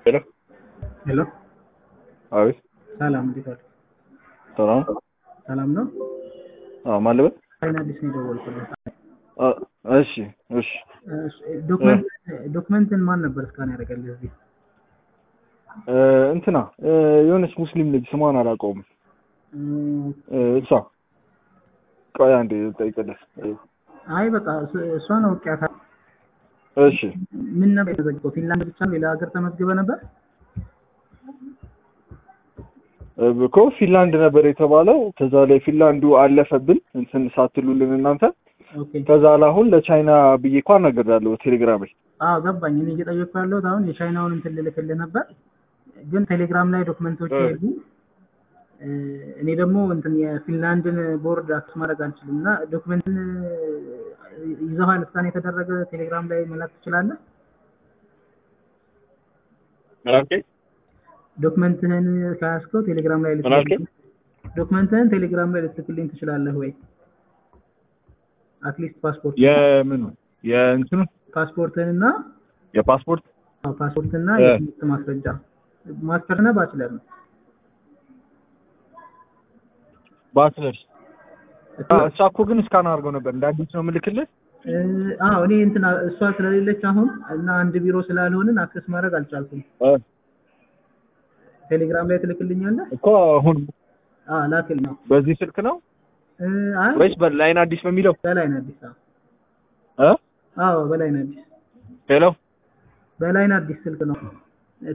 ሄሎ ሄሎ አቤት ሰላም፣ እንዴት ዋሉ? ሰላም ሰላም ነው። አዎ ማን ልበል አይን አዲስ ነው የደወልኩልህ። አ እሺ እሺ እሺ፣ ዶክመንት ዶክመንትን ማን ነበር እስካን ያደረገልህ እዚህ? እ እንትና እ የሆነች ሙስሊም ልጅ ስሟን አላውቀውም እም፣ እ እሷ ቆይ አንዴ ልጠይቅልህ አይ በቃ እሱ- እሷን አውቄያታለሁ። እሺ ምን ነበር የተዘግበው? ፊንላንድ ብቻ ነው? ሌላ ሀገር ተመዝግበ ነበር? እ እኮ ፊንላንድ ነበር የተባለው ከዛ ላይ ፊንላንዱ አለፈብን እንትን ሳትሉልን እናንተ ኦኬ። ከዛ አሁን ለቻይና ብዬ እኮ አናግሬያለሁ ቴሌግራም ላይ አዎ ገባኝ። እኔ እየጠየቅኩ ያለሁት አሁን የቻይናውን እንትን ልልክልህ ነበር፣ ግን ቴሌግራም ላይ ዶክመንቶች እ። የሉ። እ፣ እኔ ደግሞ እንትን የፊንላንድን ቦርድ አክስ ማድረግ አልችልም እና ዶክመንትን ይዘኋል እስካን የተደረገ ቴሌግራም ላይ መላክ ትችላለህ? ዶክመንትህን ከያዝከው ቴሌግራም ላይ ምን አልከኝ? ዶክመንትህን ቴሌግራም ላይ ልትልክልኝ ትችላለህ ወይ? አትሊስት ፓስፖርት የምኑ የእንትኑ ፓስፖርትህን እና የፓስፖርት አዎ፣ ፓስፖርትና እ። የትምህርት ማስረጃ ማስተር እና ባችለር ነው። ባችለር እሷ እኮ ግን እስካን አድርገው ነበር እንደ አዲስ ነው የምልክልህ እ፣ አዎ እኔ እንትን እሷ ስለሌለች አሁን እና አንድ ቢሮ ስላልሆንን አክሰስ ማድረግ አልቻልኩም። እ ቴሌግራም ላይ ትልክልኛለህ? እኮ አሁን አዎ ላክል ነው። በዚህ ስልክ ነው እ፣ አይ ወይስ በላይን አዲስ በሚለው በላይን አዲስ አዎ እ አዎ በላይን አዲስ ሄሎ በላይን አዲስ ስልክ ነው።